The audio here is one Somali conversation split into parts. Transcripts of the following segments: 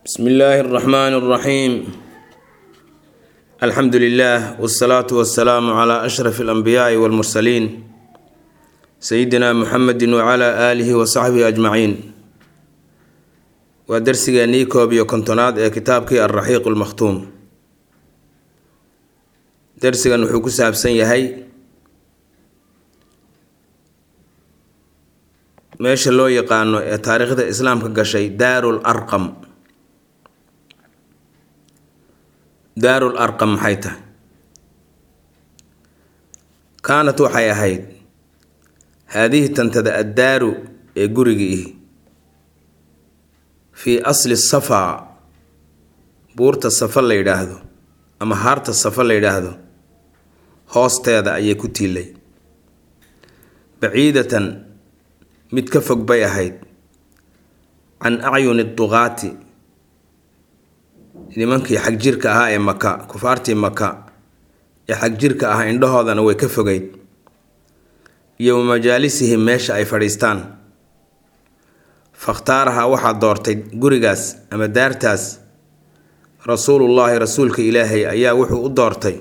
bsmi illaahi اraxmaani اraxiim alxamdu lilah wsalaatu wasalaamu cla ashraf اlanbiyaai wاlmursaliin sayidina muxamedi wcla aalihi wasaxbihi ajmaciin waa darsigeennii koob iyo kontonaad ee kitaabkii alraxiiq lmakhtuum darsigan wuxuu ku saabsan yahay meesha loo yaqaano ee taariikhda islaamka gashay daarul arqam daarul arqam maxay tahay kaanat waxay ahayd haadihi tantada addaaru ee gurigii fii asli safaa buurta safa la yidhaahdo ama haarta safa la yidhaahdo hoosteeda ayay ku tiilay baciidatan mid ka fog bay ahayd can acyuni duqaati nimankii xagjirka ahaa ee maka kufaartii maka ee xagjirka ahaa indhahoodana way ka fogeyd iyo wa majaalisihim meesha ay fadhiistaan fakhtaaraha waxaa doortay gurigaas ama daartaas rasuulullaahi rasuulka ilaahay ayaa wuxuu u doortay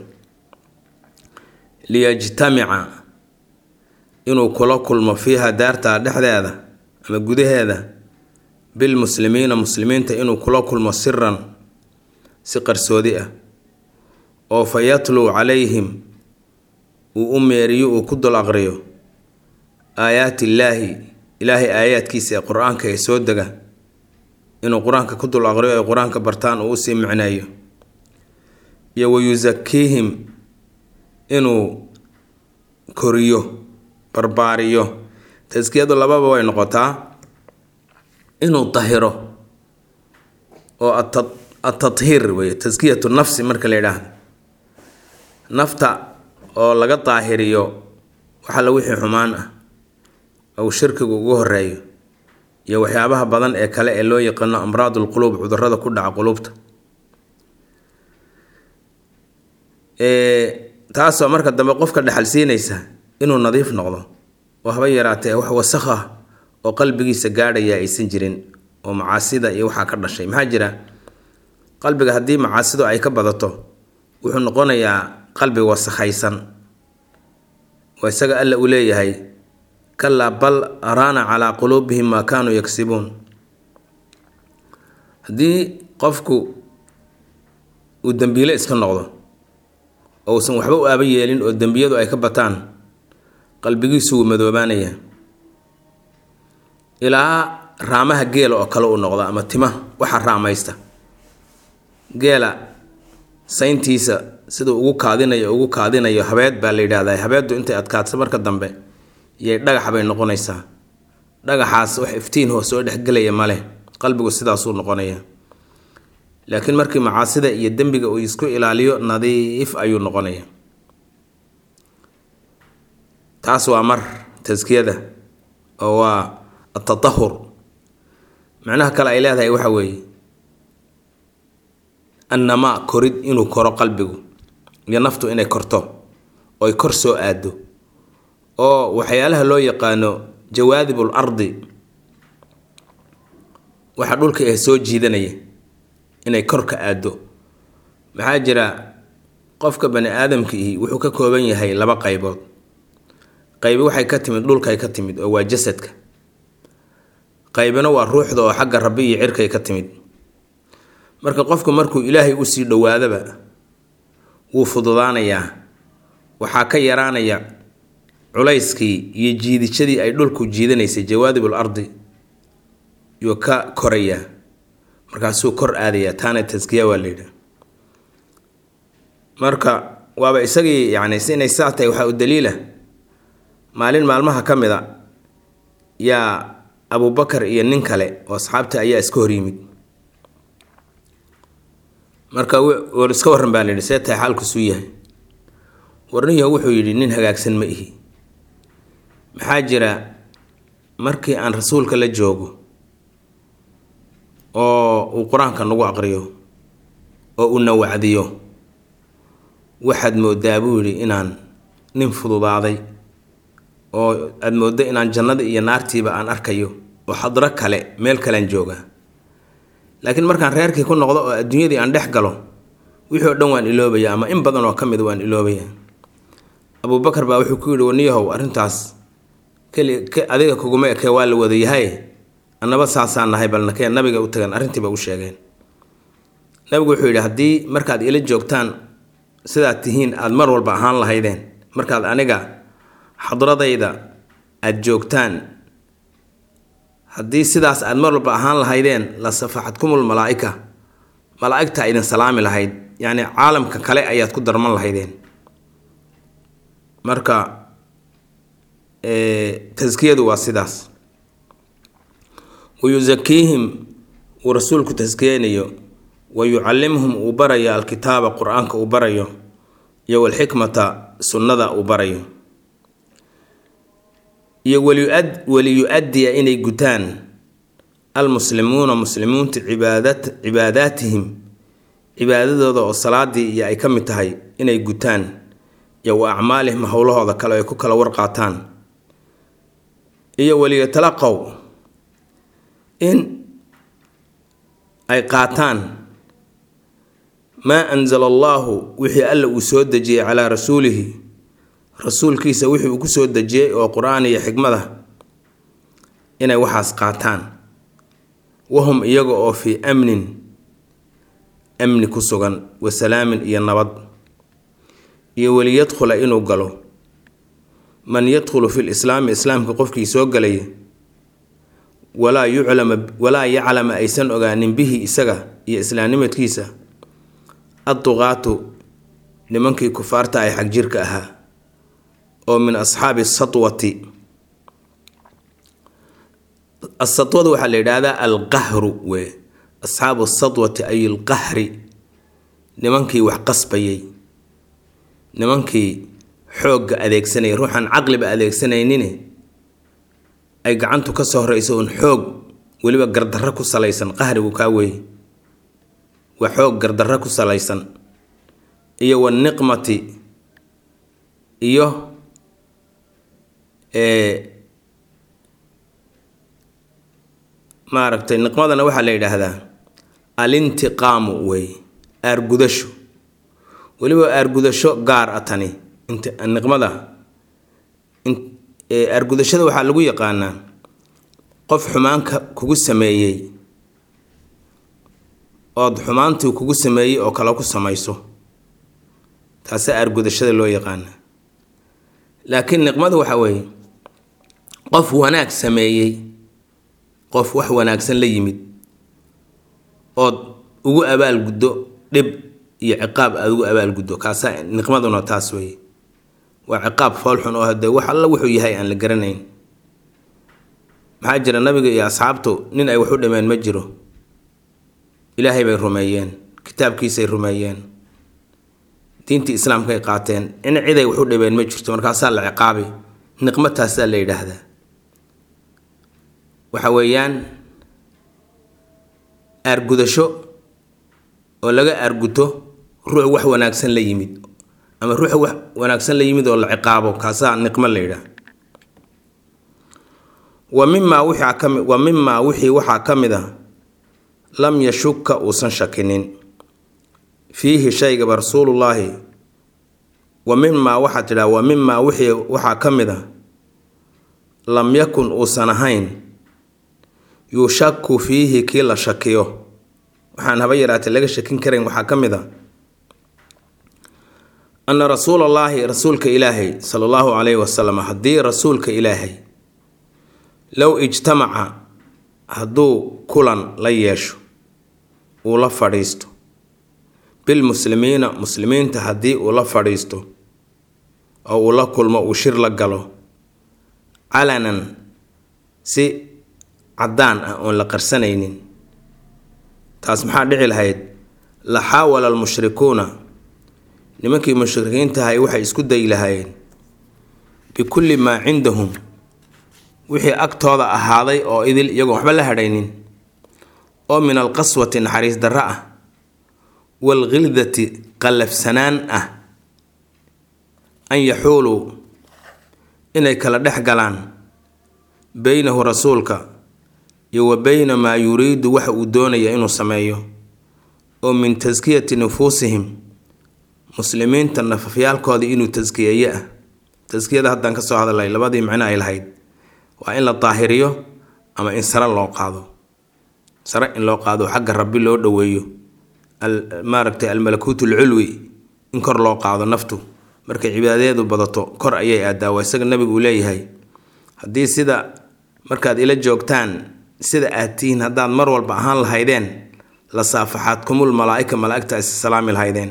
liyajtamica inuu kula kulmo fiiha daarta dhexdeeda ama gudaheeda bilmuslimiina muslimiinta inuu kula kulmo siran si qarsoodi ah oo fa yatluu calayhim uu u meeriyo uu ku dul aqriyo aayaati illaahi ilaahay aayaadkiisa ee qur-aanka ee soo dega inuu qur-aanka ku dul aqriyo ay qur-aanka bartaan uu usii micneeyo iyo wayusakiihim inuu koriyo barbaariyo taskiyadu lababa way noqotaa inuu dahiro oo atathiir wey taskiyatu nafsi marka la yidhaahdo nafta oo laga daahiriyo waxalla wixii xumaan ah ou shirkigu ugu horeeyo iyo waxyaabaha badan ee kale ee loo yaqaano amraadul quluub cudurada ku dhaca quluubta taasoo marka dambe qofka dhexal siinaysa inuu nadiif noqdo oo haba yaraatee wax wasakh ah oo qalbigiisa gaadhaya aysan jirin oo macaasida iyo waxaa ka dhashay maxaa jira qalbiga haddii macaasidu ay ka badato wuxuu noqonayaa qalbi wasakhaysan oo isaga alla uu leeyahay kalaa bal araana calaa quluubihim maa kaanuu yagsibuun haddii qofku uu dembiile iska noqdo oo uusan waxba u aaba yeelin oo dembiyadu ay ka bataan qalbigiisu wuu madoobaanaya ilaa raamaha geela oo kale uu noqdo ama tima waxa raamaysta geela sayntiisa siduu ugu kaadinayo ugu kaadinayo habeed baa la yidhahdaa habeeddu intay adkaadsa marka dambe iyay dhagax bay noqonaysaa dhagaxaas wax iftiin hoo soo dhexgelaya male qalbigu sidaasuu noqonaya laakiin markii macaasida iyo dembiga uu isku ilaaliyo nadiif ayuu noqonaya taas waa mar taskiyada oo waa atatahur macnaha kale ay leedahay waxa weeye annamaa korid inuu koro qalbigu iyo naftu inay korto oy kor soo aado oo waxyaalaha loo yaqaano jawaadibul ardi waxa dhulka ee soo jiidanaya inay kor ka aado maxaa jira qofka bani aadamkiihi wuxuu ka kooban yahay laba qaybood qaybi waxay ka timid dhulkay ka timid oo waa jasadka qaybina waa ruuxda oo xagga rabbi iyo cirkay ka timid marka qofku markuu ilaahay usii dhowaadaba wuu fududaanayaa waxaa ka yaraanaya culayskii iyo jiidishadii ay dhulku jiidanaysay jawaadibul ardi yuu ka korayaa markaasuu kor aadayaa taana taskiya waa layidhaha marka waaba isagii yacni si inay saa tahay waxaa u daliila maalin maalmaha ka mid a yaa abubakar iyo nin kale oo asxaabta ayaa iska hor yimid marka war iska warran baa layidhi see tahay xaalkusuu yahay warniyo wuxuu yidhi nin hagaagsan ma ihi maxaa jira markii aan rasuulka la joogo oo uu qur-aanka nagu aqriyo oo uu na wacdiyo waxaad moodaa buu yidhi inaan nin fududaaday oo aada mooddo inaan jannada iyo naartiiba aan arkayo oo xadro kale meel kalean jooga laakiin markaan reerkii ku noqdo oo adduunyadii aan dhex galo wixii oo dhan waan iloobaya ama in badan oo ka mid waan iloobaya abubakar baa wuxuu ku yidhi waniyahow arrintaas keli adiga kuguma ekee waa la wada yahay annaba saasaan nahay balnakee nabiga u tagan arrintiiba u sheegeen nabigu wuxuu yidhi haddii markaad ila joogtaan sidaad tihiin aada mar walba ahaan lahaydeen markaad aniga xadradayda aada joogtaan haddii sidaas aada mar walba ahaan lahaydeen la safaxadkumul malaa'ika malaa'igta idin salaami lahayd yacni caalamka kale ayaad ku darman lahaydeen marka taskiyadu waa sidaas wayusakiihim uu rasuulku taskiyeynayo wa yucallimhum uu barayo alkitaaba qur-aanka uu barayo iyo walxikmata sunnada uu barayo iyo waliyu-addiya inay gutaan almuslimuuna muslimiintu cibaadad cibaadaatihim cibaadadooda oo salaadii iyo ay ka mid tahay inay gutaan iyo wa acmaalihim howlahooda kale ay ku kala warqaataan iyo waliyatalaqow in ay qaataan maa anzala allaahu wixii alla uu soo dejiyey calaa rasuulihi rasuulkiisa wixii uu ku soo dejiyey oo qur-aan iyo xikmada inay waxaas qaataan wahum iyaga oo fii amnin amni ku sugan wa salaamin iyo nabad iyo waliyadkhula inuu galo man yadkhulu fi lislaami islaamka qofkii soo galaya walaa yuclama walaa yaclama aysan ogaanin bihi isaga iyo islaamnimadkiisa adduqaatu nimankii kufaarta ay xagjirka ahaa oo min asxaabi satwati asatwada waxaa la yidhaahdaa alqahru we asxaabu satwati ay alqahri nimankii wax qasbayay nimankii xoogga adeegsanayay ruuxaan caqliba adeegsanaynin ay gacantu ka soo horeyso un xoog weliba gardarro ku salaysan qahrigu kaa weeye waa xoog gardarro ku salaysan iyo waniqmati iyo maaragtay niqmadana waxaa la yidhaahdaa alintiqaamu wey aargudasho weliba aargudasho gaar a tani niqmada aargudashada waxaa lagu yaqaanaa qof xumaanka kugu sameeyey ood xumaantii kugu sameeyey oo kale ku samayso taasa aargudashada loo yaqaana laakiin niqmadu waxa weeye qof wanaag sameeyey qof wax wanaagsan la yimid ood ugu abaalguddo dhib iyo ciqaab aada ugu abaalguddo kaasa niqmaduna taas weeye waa ciqaab foolxun oo hadee wax alla wuxuu yahay aan la garanayn maxaa jira nabiga iyo asxaabtu nin ay wax u dhameen ma jiro ilaahay bay rumeeyeen kitaabkiisay rumeeyeen diintii islaamkay qaateen in ciday wax u dhameen ma jirto markaasaa la ciqaabay niqmo taasaa la yidhaahdaa waxa weeyaan aargudasho oo laga aarguto ruux wax wanaagsan la yimid ama ruux wax wanaagsan la yimid oo la ciqaabo kaasaa niqmo la yidhaah wa mimaa wixaa kami wa mimaa wixii waxaa ka mid a lam yashuka uusan shakinin fiihi shaygaba rasuulullaahi wa mimaa waxaa tidhaha wa mimaa wixii waxaa ka mid a lam yakun uusan ahayn yushaku fiihi kii la shakiyo waxaan haba yaraatee laga shakin karayn waxaa ka mid a ana rasuulallaahi rasuulka ilaahay sala allahu calayhi wasalam haddii rasuulka ilaahay low ijtamaca hadduu kulan la yeesho uu la fadhiisto bilmuslimiina muslimiinta haddii uu la fadhiisto oo uu la kulmo uu shir la galo calanan si caddaan ah oon la qarsanaynin taas maxaa dhici lahayd la xaawala almushrikuuna nimankii mushrikiintahay waxay isku dayi lahaayeen bikulli maa cindahum wixii agtooda ahaaday oo idil iyagoon waxba la hadhaynin oo min alqaswati naxariis darro ah waalkhildati qallafsanaan ah an yaxuuluu inay kala dhex galaan beynahu rasuulka iyo wa beyna maa yuriidu waxa uu doonaya inuu sameeyo oo min taskiyati nufuusihim muslimiinta nafafyaalkooda inuu taskiyeeye ah taskiyada haddaan kasoo hadalay labadii micno ay lahayd waa in la daahiriyo ama in sare loo qaado sare in loo qaado xagga rabbi loo dhoweeyo maaragtay almalakuut alculwi in kor loo qaado naftu markay cibaadadeedu badato kor ayay aadaa waa isaga nabigu uu leeyahay haddii sida markaad ila joogtaan sida aad tihiin haddaad mar walba ahaan lahaydeen la saafaxaadkumul malaaika malaaigta is salaami lahaydeen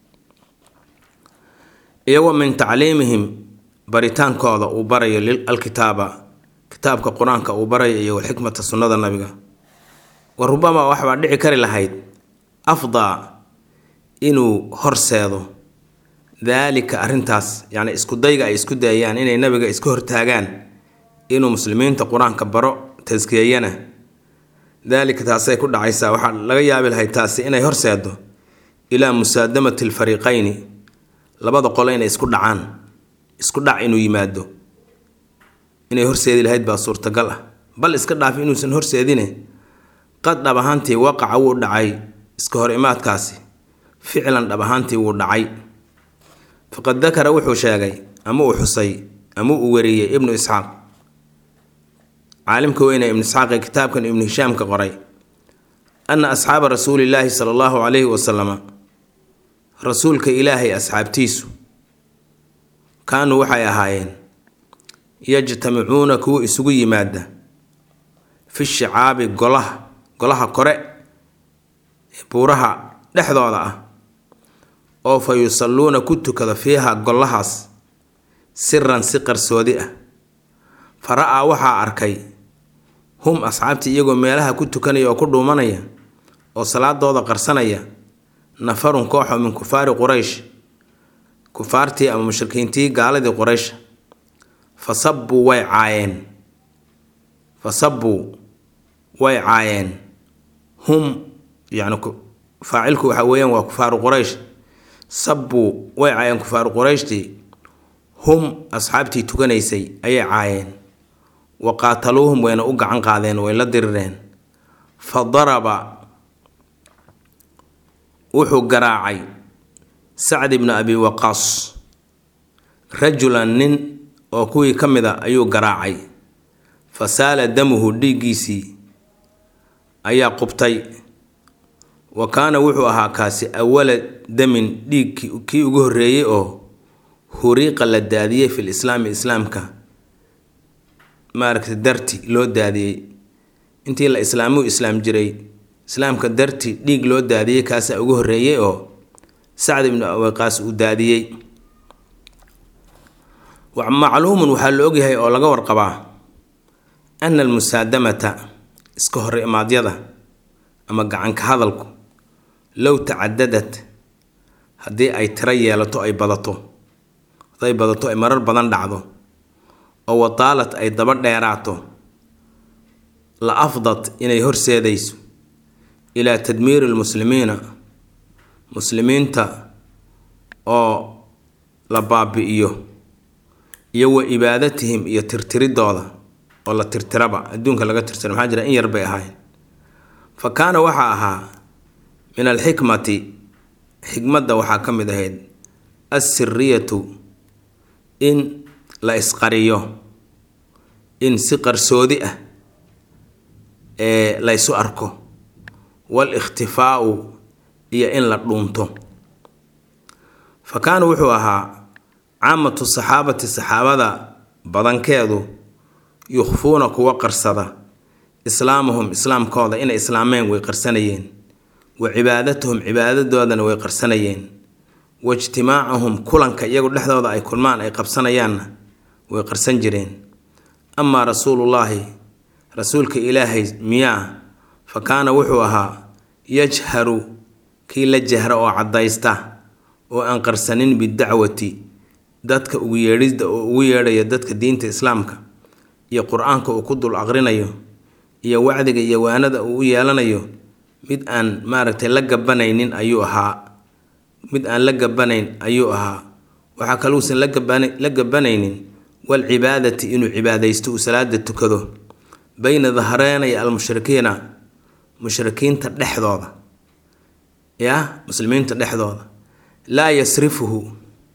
iyagoo min tacliimihim baritaankooda uu barayo alkitaaba kitaabka qur-aanka uu barayo iyo walxikmata sunnada nabiga wa rubama waxbaa dhici kari lahayd afdaa inuu horseedo daalika arrintaas yacni iskudayga ay isku dayayaan inay nabiga iska hortaagaan inuu muslimiinta qur-aanka baro taskiyeyana daalika taasay ku dhacaysaa waxaa laga yaabi lahayd taasi inay horseedo ilaa musaadamati alfariiqayni labada qole inay isku dhacaan isku dhac inuu yimaado inay horseedi lahayd baa suurtagal ah bal iska dhaaf inuusan horseedine qad dhab ahaantii waqaca wuu dhacay iska hor imaadkaasi ficlan dhab ahaantii wuu dhacay faqad dakara wuxuu sheegay ama uu xusay ama uu wariyey ibnu isxaaq caalimka weyne ibnu isxaaq ee kitaabkan ibnu hishaamka qoray anna asxaaba rasuulillaahi sala allahu calayhi wasalama rasuulka ilaahay asxaabtiisu kaanuu waxay ahaayeen yajtamicuuna kuwa isugu yimaada fi shicaabi golaha golaha kore ee buuraha dhexdooda ah oo fa yusalluuna ku tukada fiiha golahaas siran si qarsoodi ah fa ra-aa waxaa arkay hum asxaabtii iyagoo meelaha ku tukanaya oo ku dhuumanaya oo salaadooda qarsanaya nafarun kooxoo min kufaari quraysh kufaartii ama mushrikiintii gaaladii quraysh fa sabbuu way caayeen fa sabbuu way caayeen hum yacni faacilku waxa weeyaan waa kufaaru quraysh sabbuu way caayeen kufaaru qurayshtii hum asxaabtii tukanaysay ayay caayeen wa qaataluuhum wayna u gacan qaadeen way la dirireen fa daraba wuxuu garaacay sacd ibnu abi waqaas rajulan nin oo kuwii ka mid a ayuu garaacay fa saala damuhu dhiiggiisii ayaa qubtay wa kaana wuxuu ahaa kaasi awala damin dhiig kii ugu horreeyey oo huriiqa la daadiyey fil islaami islaamka maaragtay darti loo daadiyey intii la islaamuu islaam jiray islaamka darti dhiig loo daadiyey kaasaa ugu horreeyey oo sacd ibnu awiqaas uu daadiyey macluumun waxaa la ogyahay oo laga warqabaa ana almusaadamata iska hor imaadyada ama gacanka hadalku low tacadadad haddii ay tiro yeelato ay badato hadday badato ay marar badan dhacdo oo wataalad ay daba dheeraato la afdad inay horseedayso ilaa tadmiiri lmuslimiina muslimiinta oo la baabi'iyo iyo wa ibaadatihim iyo tirtiridooda oo la tirtiraba adduunka laga tirtira maxaa jira in yar bay ahayn fa kaana waxaa ahaa min alxikmati xikmadda waxaa ka mid ahayd assiriyatu in la isqariyo in si qarsoodi ah ee laysu arko wal ikhtifaau iyo in la dhuunto fa kaana wuxuu ahaa caamatu saxaabati saxaabada badankeedu yukhfuuna kuwa qarsada islaamahum islaamkooda inay islaameen way qarsanayeen wa cibaadatahum cibaadadoodana way qarsanayeen wa ijtimaacahum kulanka iyagu dhexdooda ay kulmaan ay qabsanayaanna way qarsan jireen amaa rasuulullaahi rasuulka ilaahay miyaa fa kaana wuxuu ahaa yajharu kii la jahra oo caddaysta oo aan qarsanin bidacwati dadka ugu yeedhida oo ugu yeedhaya dadka diinta islaamka iyo qur-aanka uu ku dul aqrinayo iyo wacdiga iyo waanada uu u yeelanayo mid aan maaragtay la gabanaynin ayuu ahaa mid aan la gabanayn ayuu ahaa waxaa kaluusan la gabanaynin walcibaadati inuu cibaadaysto uu salaada tukado bayna dahreenay almushrikiina mushrikiinta dhexdooda ya muslimiinta dhexdooda laa yasrifuhu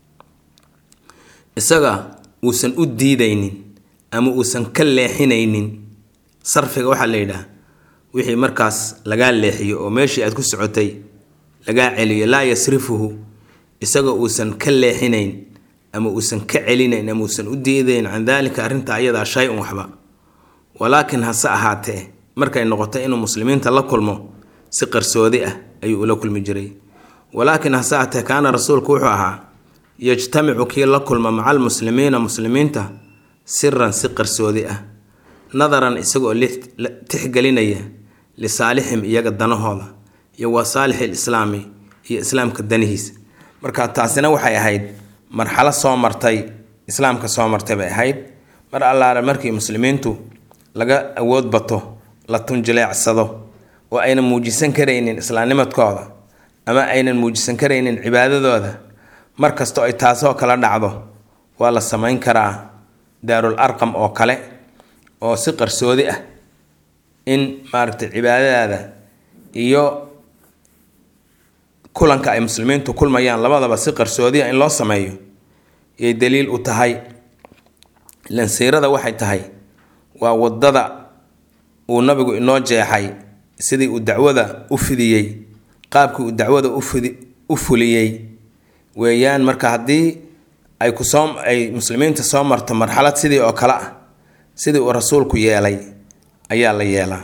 isaga uusan u diidaynin ama uusan ka leexinaynin sarfiga waxaa la yidhaah wixii markaas lagaa leexiyo oo meeshii aad ku socotay lagaa celiyo laa yasrifuhu isagoo uusan ka leexinayn ama uusan ka celinayn ama uusan u diidayn can daalika arrinta ayadaa shay-un waxba walaakin hase ahaatee markay noqoto inuu muslimiinta la kulmo si qarsoodi ah ayuu ula kulmi jiray walaakin hase ahaatee kaana rasuulku wuxuu ahaa yajtamicu kii la kulma maca almuslimiina muslimiinta siran si qarsoodi ah nadaran isagoo tixgelinaya lisaalixim iyaga danahooda iyo wa saalixi lislaami iyo islaamka danihiisa marka taasina waxay ahayd marxalo soo martay islaamka soo martay bay ahayd mar allaale markii muslimiintu laga awood bato la tunjileecsado oo aynan muujisan karaynin islaamnimadkooda ama aynan muujisan karaynin cibaadadooda mar kastoo ay taasoo kala dhacdo waa la samayn karaa daarul arqam oo kale oo si qarsoodi ah in maaragtay cibaadadaada iyo kulanka ay muslimiintu kulmayaan labadaba si qarsoodi ah in loo sameeyo yay daliil u tahay lansiirada waxay tahay waa wadada uu nabigu inoo jeexay sidii uu dacwada u fidiyey qaabkii uu dacwada ufidi u fuliyey weeyaan marka haddii ay kusoo ay muslimiinta soo marto marxalad sidii oo kale ah sidii uu rasuulku yeelay ayaa la yeelaa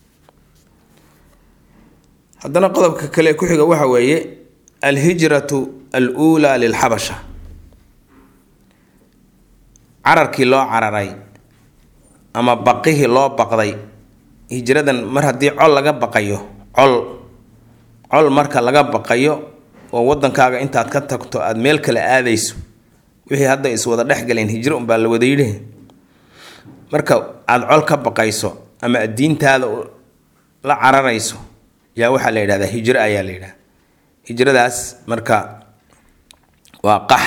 haddana qodobka kale ku xiga waxa weeye alhijratu al uulaa lilxabasha cararkii loo cararay ama baqihii loo baqday hijradan mar haddii col laga baqayo col col marka laga baqayo oo wadankaaga intaad ka tagto aada meel kale aadayso wixii hadda iswada dhexgaleen hijro unbaa la wada yidhi marka aada col ka baqayso ama aad diintaada la cararayso yaa waxaa la yidhahdaa hijro ayaa la yidhahda hijradaas marka waa qax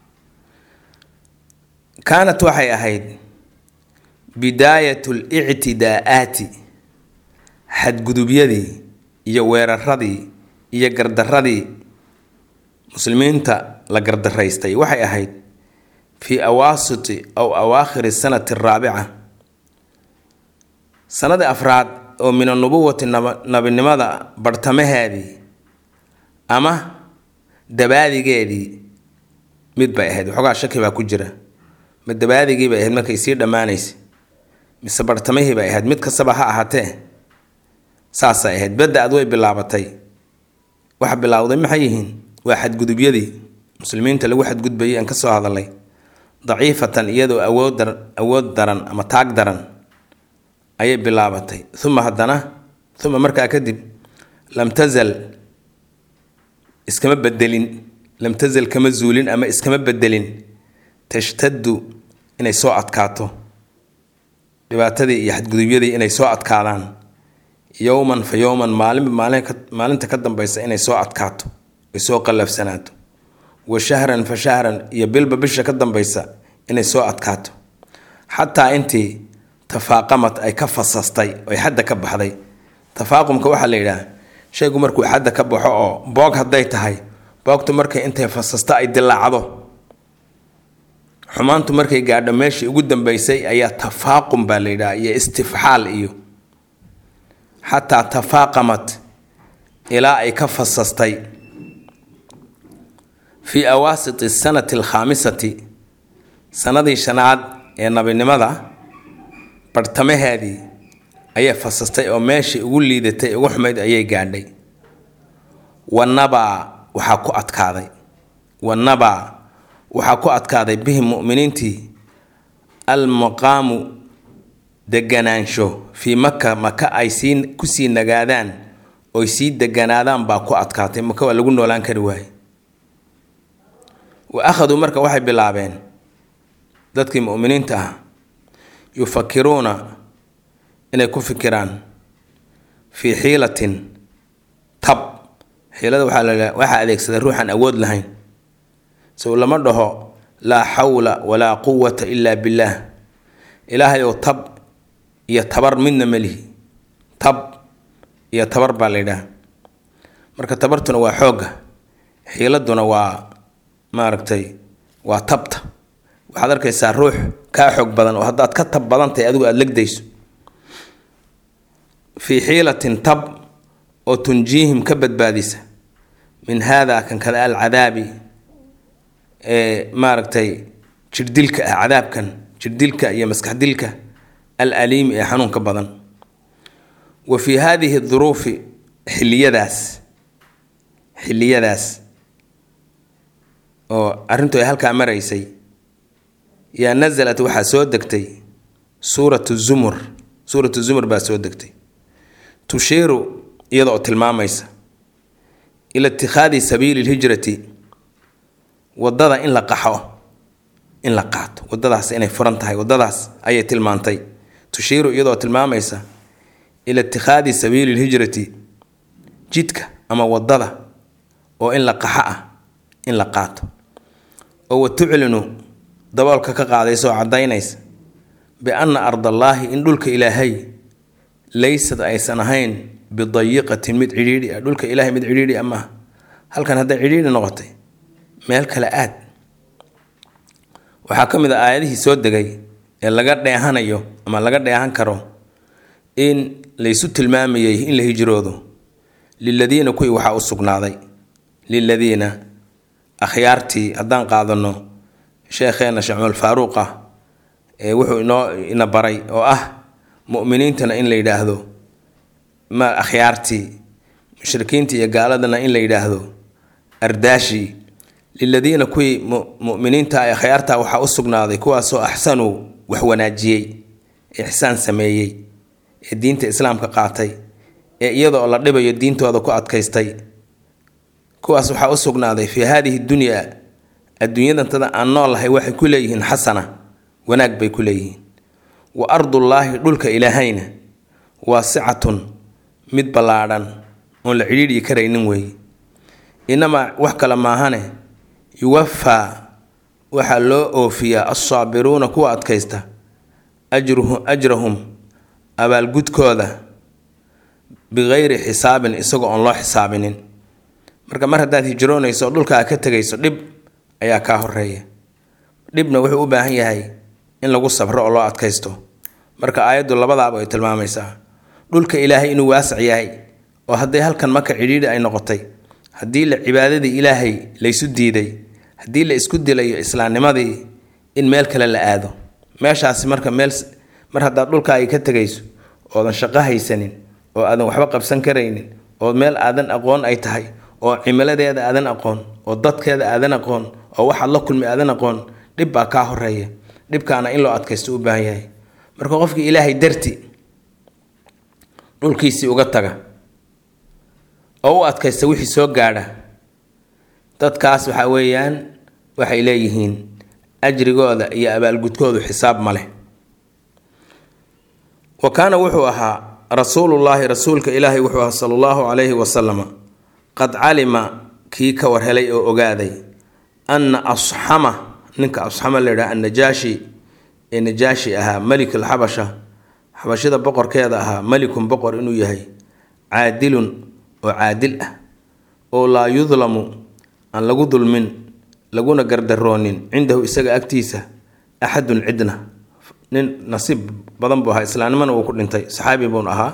kaanat waxay ahayd bidaayat lictidaa'aati xadgudubyadii iyo weeraradii iyo gardaradii muslimiinta la gardaraystay waxay ahayd fii awaasiti aw awaakhiri sanati araabica sanadii afraad oo min anubuwati nabinimada barhtamaheedii ama dabaadigeedii mid bay ahayd waxoogaa shaki baa ku jira ma dabaadigii bay ahayd markay sii dhammaanaysa mise bartamihii bay ahayd mid kastaba ha ahaatee saasay ahayd badda-ad way bilaabatay waxa bilaawday maxay yihiin waa xadgudubyadii muslimiinta lagu xadgudbayay aan ka soo hadalay daciifatan iyadoo awood awood daran ama taag daran ayay bilaabatay uma haddana uma markaa kadib lam tazal iskama bedelin lam tazal kama zuulin ama iskama bedelin tashtaddu inay soo adkaato dhibaatadii iyo xadgudubyadii inay soo adkaadaan yowman fa yowman maalinba maalinta ka dambaysa inay soo adkaato ay soo qallafsanaato wa shahran fa shahran iyo bilba bisha ka dambaysa inay soo adkaato xataa intii tafaaqamad ay ka fasastay oy xadda ka baxday tafaaqumka waxaa la yidhaah shaygu markuu xadda ka baxo oo boog hadday tahay boogtu markay intay fasasta ay dilaacdo xumaantu markay gaadho meeshii ugu dambeysay ayaa tafaaqum baa la yidhaha iyo istifxaal iyo xataa tafaaqamad ilaa ay ka fasastay fii awaasiti sanati alkhaamisati sanadii shanaad ee nabinimada barhtamaheedii ayay fasastay oo meeshii ugu liidatay ugu xumayd ayay gaadhay wanabaa waxaa ku adkaaday wanabaa waxaa ku adkaaday bihim mu'miniintii almaqaamu deganaansho fii maka maka ay sii kusii nagaadaan oy sii deganaadaan baa ku adkaatay maka waa lagu noolaan kari waaye wa akhaduu marka waxay bilaabeen dadkii mu'miniinta ah yufakiruuna inay ku fikiraan fii xiilatin tab xiilada waxaa waxaa adeegsada ruuxaan awood lahayn sow lama dhaho laa xawla walaa quwata ilaa billaah ilaahay ow tab iyo tabar midna melihi tab iyo tabar baa la yidhaha marka tabartuna waa xoogga xiiladuna waa maaragtay waa tabta waxaad arkaysaa ruux kaa xoog badan oo haddaad ka tab badan tahay adigu aada legdayso fii xiilatin tab oo tunjiihim ka badbaadisa min haadaa kan kale alcadaabi ee maaragtay jirdilka ah cadaabkan jirdilka iyo maskaxdilka al aliimi ee xanuunka badan wa fii haadihi duruufi xiliyadaas xiliyadaas oo arrintu ay halkaa maraysay yaa nasalat waxaa soo degtay suuratu zumur suuratu zumur baa soo degtay tushiiru iyada oo tilmaamaysa ila itikhaadi sabiili lhijrati wadada in la qaxo in la qaato wadadaas inay furan tahay wadadaas ayay tilmaantay tushiiru iyadoo tilmaamaysa ila itikhaadi sabiili lhijrati jidka ama wadada oo in la qaxo ah in la qaato oo wa tuclinu daboolka ka qaadaysa oo caddaynaysa bianna ardallaahi in dhulka ilaahay laysad aysan ahayn bidayiqatin mid cidhiidhi ah dhulka ilaahay mid cidhiidhi ah maaha halkan hadday cidhiidhi noqotay meel kale aad waxaa ka mid a aayadihii soo degay ee laga dheehanayo ama laga dheehan karo in laysu tilmaamayay in la hijroodo liladiina kuwii waxaa u sugnaaday liladiina akhyaartii haddaan qaadano sheekheena shacmul faaruuq ah ee wuxuu inoo ina baray oo ah mu'miniintana in la yidhaahdo ma akhyaartii mushrikiinta iyo gaaladana in la yidhaahdo ardaashi liladiina kuwii muminiinta ee akhyaarta waxaa u sugnaaday kuwaasoo axsanuu wax wanaajiyey ixsaan sameeyey ee diinta islaamka qaatay ee iyadoo la dhibayo diintooda ku adkaystay kuwaas waxaa u sugnaaday fii haadihi dunyaa adduunyadantada aan noolahay waxay ku leeyihiin xasana wanaag bay ku leeyihiin wa ardullaahi dhulka ilaahayna waasicatun mid ballaadhan oon la cidhiidhyi karaynin weeye inamaa wax kale maahane yuwafaa waxaa loo oofiyaa alsaabiruuna kuwa adkaysta ajruhu ajrahum abaalgudkooda bikayri xisaabin isagoo oon loo xisaabinin marka mar haddaad hijroonayso oo dhulkaa ka tegayso dhib ayaa kaa horeeya dhibna wuxuu u baahan yahay in lagu sabro oo loo adkaysto marka aayaddu labadaaba ay tilmaamaysaa dhulka ilaahay inuu waasac yahay oo hadday halkan maka cidhiidhi ay noqotay haddii la cibaadadii ilaahay laysu diiday haddii la isku dilayo islaamnimadii in meel kale la aado meeshaasi marka meel mar haddaad dhulkaagi ka tegayso oodan shaqo haysanin oo aadan waxba qabsan karaynin oo meel aadan aqoon ay tahay oo cimiladeeda aadan aqoon oo dadkeeda aadan aqoon oo waxaad la kulmi aadan aqoon dhib baa kaa horeeya dhibkaana in loo adkaysto u baahan yahay marka qofkii ilaahay darti dhulkiisii uga taga oo u adkaysta wixii soo gaadha dadkaas waxa weeyaan waxay leeyihiin ajrigooda iyo abaalgudkoodu xisaab ma leh wa kaana wuxuu ahaa rasuulullaahi rasuulka ilaahay wuxuu ahaa sala allahu calayhi wasalama qad calima kii ka warhelay oo ogaaday anna asxama ninka asxama la yidhaha annajaashi ee najaashi ahaa melik alxabasha xabashida boqorkeeda ahaa melikun boqor inuu yahay caadilun oo caadil ah oo laa yudlamu aan lagu dulmin laguna gardaroonin cindahu isaga agtiisa axadun cidna nin nasiib badan buu ahaa islaamnimana wuu ku dhintay saxaabi buun ahaa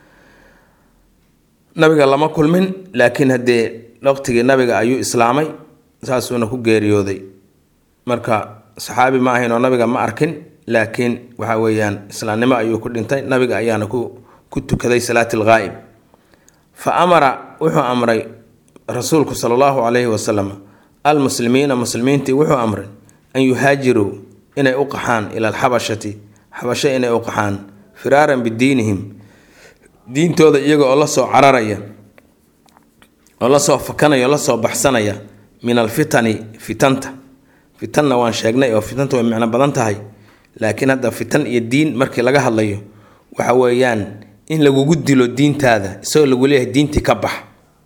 nabiga lama kulmin laakiin haddee waqtigii nabiga ayuu islaamay saasuuna ku geeriyooday marka saxaabi ma ahayn oo nabiga ma arkin laakiin waxa weeyaan islaamnimo ayuu ku dhintay nabiga ayaana ku ku tukaday salaati alghaa'ib fa amara wuxuu amray rasuulku sala allahu calayhi wasalam almuslimiina muslimiintii wuxuu amray an yuhaajiruu inay u qaxaan ila alxabashati xabasho inay u qaxaan firaaran bidiinihim diintooda iyaga oo lasoo cararaya oo lasoo fakanaya oo lasoo baxsanaya min alfitani fitanta fitanna waan sheegnay oo fitanta way micno badan tahay laakiin hadda fitan iyo diin markii laga hadlayo waxa weeyaan in lagugu dilo diintaada isagoo lagu leeyahay diintii ka bax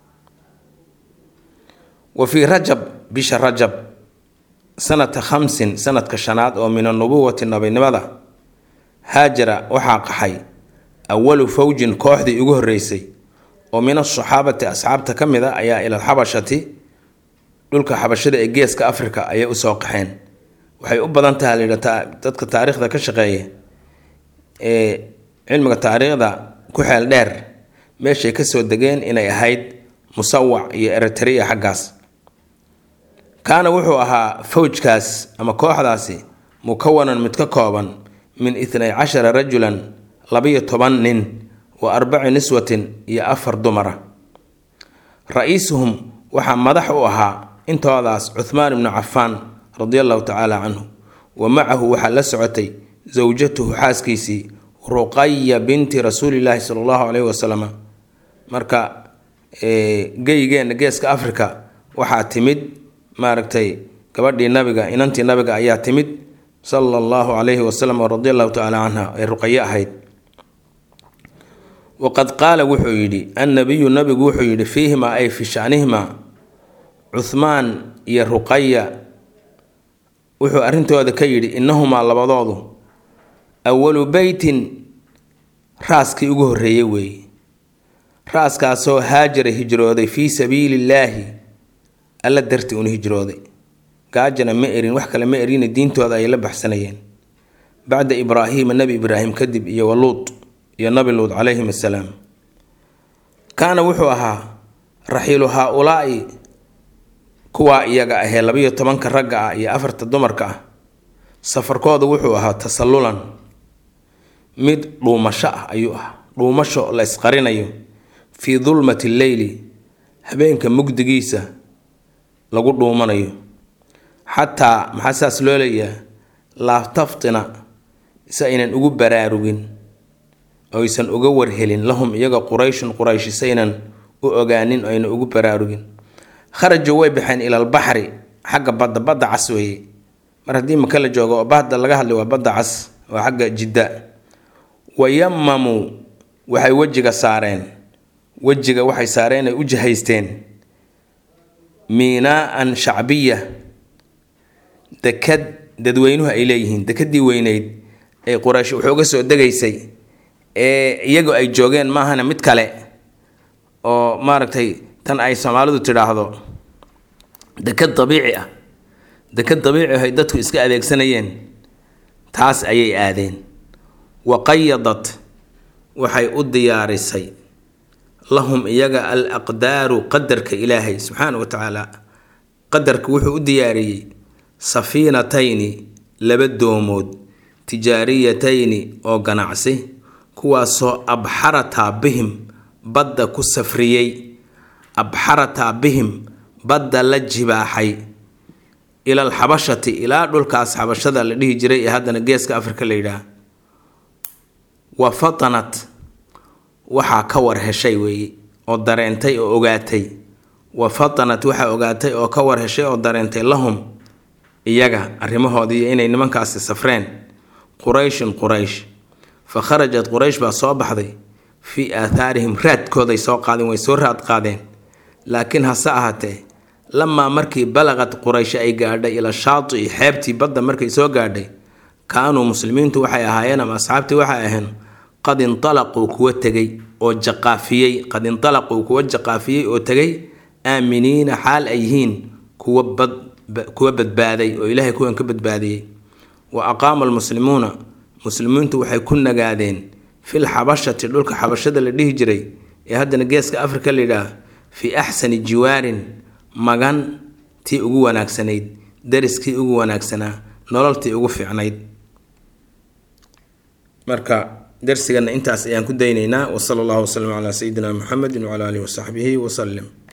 wa fii rajab bisha rajab sanata khamsin sanadka shanaad oo min anubuwati nabinimada haajara waxaa qaxay awalu fawjin kooxdii ugu horreysay oo min asaxaabati asxaabta ka mid a ayaa ila alxabashati dhulka xabashada ee geeska africa ayay usoo qaxeen waxay u badan tahay layidha dadka taariikhda ka shaqeeya ee cilmiga taariikhda ku xeel dheer meeshay kasoo degeen inay ahayd musawac iyo eritrea xaggaas kaana wuxuu ahaa fawjkaas ama kooxdaasi mukawanan mid ka kooban min itnay cashara rajulan labiyo toban nin wa arbaci niswatin iyo afar dumara ra-iisuhum waxaa madax u ahaa intoodaas cuhmaan ibnu cafaan radi allahu tacaala canhu wa macahu waxaa la socotay sawjatuhu xaaskiisii ruqaya binti rasuulilaahi sala allahu caleyhi wasalam marka geygeena geeska africa waxaa timid maaragtay gabadhii nabiga inantii nabiga ayaa timid sala allahu calayhi wasalam radi allahu tacaala canha ee ruqayo ahayd waqad qaala wuxuu yidhi annabiyu nabigu wuxuu yidhi fiihimaa ay fi shanihimaa cuhmaan iyo ruqaya wuxuu arrintooda ka yidhi innahumaa labadoodu awalu beytin raaskii ugu horreeyey weeye raaskaasoo haajara hijrooday fii sabiilillaahi alla darti una hijrooday gaajana ma erin wax kale ma erine diintooda ay la baxsanayeen bacda ibraahiima nebi ibraahim kadib iyo waluud iyo nabi luud calayhim assalaam kaana wuxuu ahaa raxiilu haa-ulaa'i kuwaa iyaga ahee labiyo tobanka ragga ah iyo afarta dumarka ah safarkooda wuxuu ahaa tasallulan mid dhuumasho ah ayuu ah dhuumasho la isqarinayo fii dulmati lleyli habeenka mugdigiisa lagu dhuumanayo xataa maxaa saas loo leeyaha laa taftina si aynan ugu baraarugin oysan uga warhelin lahum iyaga qurayshun qurayshi saynan u ogaanin ayna ugu baraarugin kharajuu way baxeen ilalbaxri xagga badda badda cas weeye mar haddii maka la joogo oo bahda laga hadlay waa badda cas waa xagga jidda wayamamuu waxay wejiga saareen wejiga waxay saareen ay u jihaysteen miinaa-an shacbiya dekad dadweynuhu ay leeyihiin dekadii weyneyd ee quraysh wuxuuga soo degaysay ee iyagu ay joogeen maahana mid kale oo maaragtay tan ay soomaalidu tidhaahdo dekad dabiici ah dekad dabiici ah ay dadku iska adeegsanayeen taas ayay aadeen wa qayadat waxay u diyaarisay lahum iyaga al aqdaaru qadarka ilaahay subxaana wa tacaala qadarka wuxuu u diyaariyey safiinatayni laba doomood tijaariyatayni oo ganacsi kuwaasoo abxarataa bihim badda ku safriyey abxarataa bihim badda la jibaaxay ila alxabashati ilaa dhulkaas xabashada la dhihi jiray ee haddana geeska afrika la yidhaah wa fatanat waxaa ka war heshay weeye oo dareentay oo ogaatay wa fatanat waxaa ogaatay oo ka war heshay oo dareentay lahum iyaga arrimahoodii inay nimankaasi safreen qurayshun quraysh fa kharajat quraysh baa soo baxday fii aathaarihim raadkooday soo qaadeen way soo raad qaadeen laakiin hase ahaatee lamaa markii balaqad quraysh ay gaadhay ila shaati'i xeebtii badda markay soo gaadhay kaanuu muslimiintu waxay ahaayeen ama asxaabtii waxay aheen qad intalaquu kuwa tegay oo jaqaafiyey qad intalaquu kuwa jaqaafiyey oo tegay aaminiina xaal ay yihiin kuwa bad kuwa badbaaday oo ilaahay kuwan ka badbaadiyey wa aqaama almuslimuuna muslimiintu waxay ku nagaadeen fil xabashati dhulka xabashada la dhihi jiray ee haddana geeska afrika la yidhaah fii axsani jiwaarin magan tii ugu wanaagsanayd dariskii ugu wanaagsanaa nololtii ugu fiicnayd marka darsigana intaas ayaan ku daynaynaa wasala allahu wasalam calaa sayidina muxamedi wacala alihi wasaxbihi wasalim